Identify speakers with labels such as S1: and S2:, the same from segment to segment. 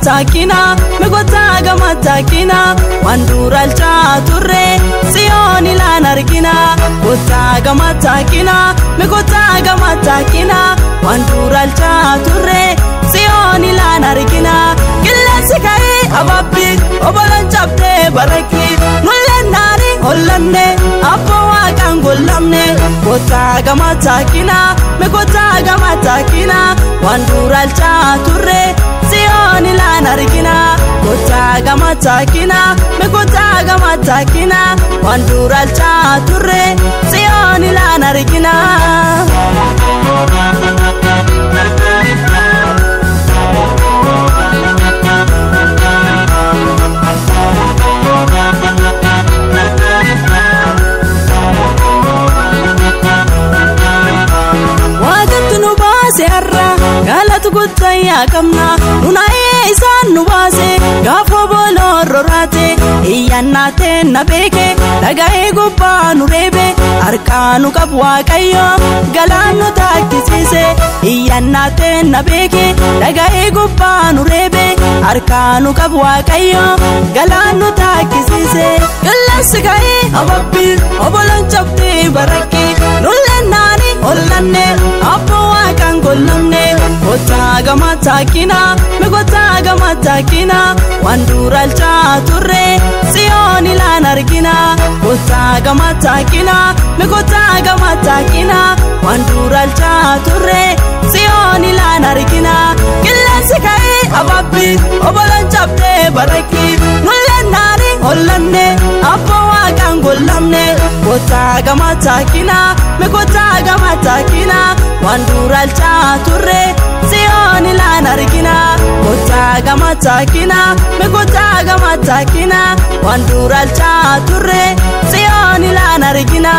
S1: taakina migoota gama taakina waan duraalchaa turre siyoon ilaan argina goota gama taakina migoota gama taakina waan duraalchaa turre siyoon ilaan argina qilleensi ka'ee ababbi oboloon cabdee barakki mul'annaani hollanne abboo waaqaan gollamne goota gama taakina migoota gama taakina waan duraalchaa turre siyoon ilaan argina goota gama taakina migoota gama taakina waan duraalchaa turre siyoon ilaan argina. Waaqatti nu baase har'a galata guddayyaa qabna nunaa'ee isaan nu baase gaafa booloo roraate iyyannaatee na beeke dhaga'ee gubbaa nu reebe harkaa nu qabu waaqayyo galaan nu taakkisiise iyyannaatee na beeke dhaga'ee gubbaa nu reebe harkaa nu qabu waaqayyo galaan nu taakkisiise qilleensi ka'ee ababbi oboloon cabdee barakki nullennaani hollanne abboo waaqaan gollamne goota gama taakina migoota gama taakina waan duraalchaa turre siyoon ilaan argina goota gama taakina migoota gama taakina waan duraalchaa turre siyoon ilaan argina qilleensi ka'ee ababbi oboloon cabdee barakki nullennaani hollanne abboo waaqaan gollamne goota gama taakina migoota gama taakina waan duraalchaa turre siyoon ilaan argina goota gama taakina migoota gama taakina waan duraalchaa turre siyoon ilaan argina.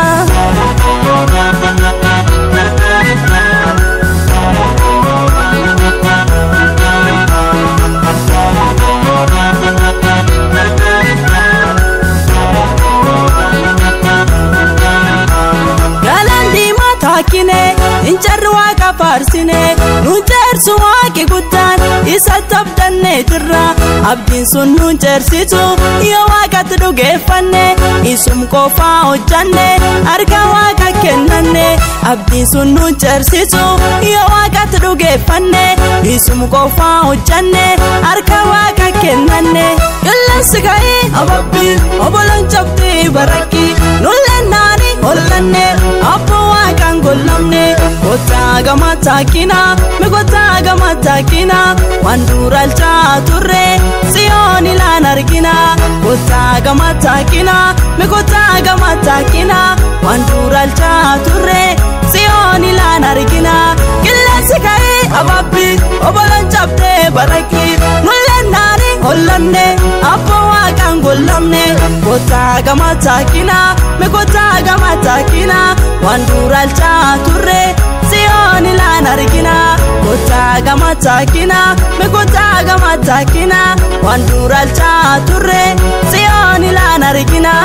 S1: Galaan diimaa taakkine injarri waaqa faarsine nuun ceersu waaqi guddaan isatti abdannee jirra abdiin sun nuun ceersitu yoo waaqatti dhugeeffanne isum qofaa hojjanne harka waaqa kennanne abdiin sun nuun ceersitu yoo waaqatti dhugeeffanne isum qofaa hojjanne harka waaqa kennanne qilleensi ka'ee ababbi oboloon cabdee barakki nullennaani hollanne abboo waaqaan gollamne goota gama taakina migoota gama taakina waan duraalchaa turre siyoon ilaan argina goota gama taakina migoota gama taakina waan duraalchaa turre siyoon ilaan argina qilleensi ka'ee ababbi oboloon cabdee barakki nullennaani hollanne abboo waaqaan gollamne goota gama taakina migoota gama taakina waan duraalchaa turre siyoon ilaan argina goota gama taakina migoota gama taakina waan duraalchaa turre siyoon ilaan argina.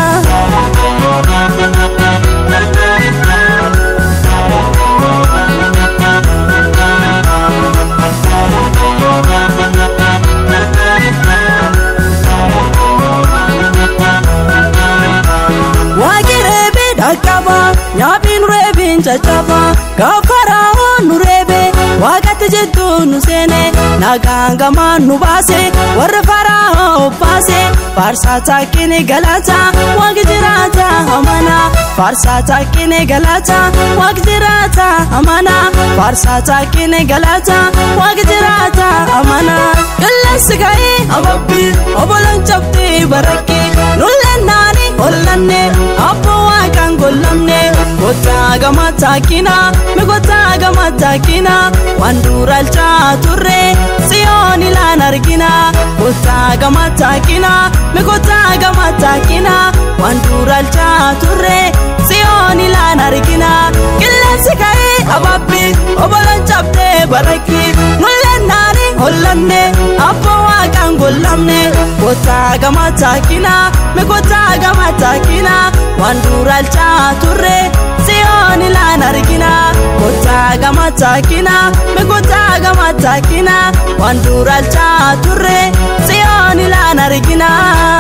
S1: Waaqi reebee dhaqqaba nyaaphiin reebiin caccaba gaafa raawwan nu reebe waaqatti jidduu nu seene nagaan gamaan nu baase warra faraa obbaase faarsaa taakkine galata waaqi jiraata amana faarsaa taakkine galata waaqi jiraata amana faarsaa taakkine galata waaqi jiraata amana qilleensi ka'ee ababbi oboloon cabdee barakki nullennaani hollanne abboo waaqaan gollamne goota gama taakina migoota gama taakina waan duraalchaa turre siyoon ilaan argina goota gama taakina migoota gama taakina waan duraalchaa turre siyoon ilaan argina qilleensi ka'ee ababbi oboloon cabdee barakki nullennaani hollanne abboo waaqaan gollamne goota gama taakina migoota gama taakina waan duraalchaa turre siyoon siyoon ilaan argina kottaa gama taakina mikottaa gama taakina waan duraalchaa turre siyoon ilaan argina.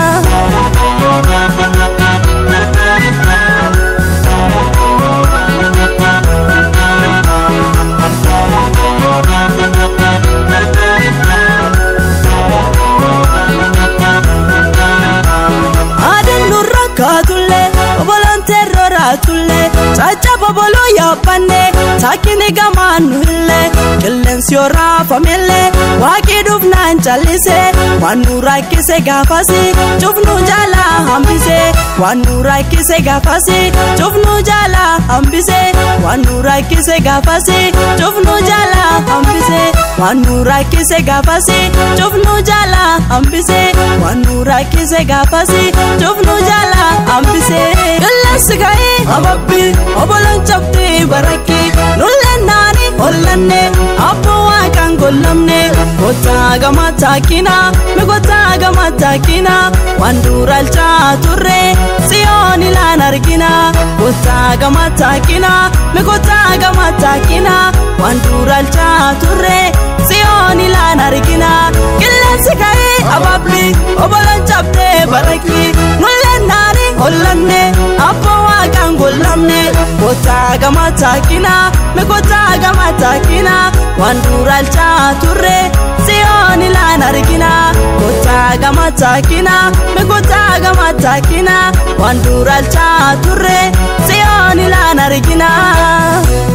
S1: kaatullee oboloon terroraatullee caccaba boloo yaabbanne taakkini gamaan nuhillee qilleensi yoo raafamellee waaqii dhufnaan callise waan nu rakkise gaafasi cufnu jaalaa hambise waan nu rakkise gaafasi cufnu jaalaa hambise waan nu rakkise gaafasi cufnu jaalaa hambise waan nu rakkise gaafasi cufnu jaalaa hambise waan nu rakkise gaafasi cufnu jaalaa hambise. Qilleensi ga'ee ababbi oboloon cabdee barakki nulleen naani hollanne abboo waaqaan gollamne kottaa gama taakina mi kottaa gama taakina waan duraalchaa turre siyoon ilaan argina kottaa gama taakina mi kottaa gama taakina waan duraalchaa turre siyoon ilaan argina qilleensi ga'ee ababbi oboloon cabdee barakki nulleen naani hollanne abboo waaqaan gollamne kottaa gama taakina mi kottaa gama taakina waan duraalchaa turre siyoon ilaan argina kottaa gama taakina mi kottaa gama taakina waan duraalchaa turre siyoon ilaan argina.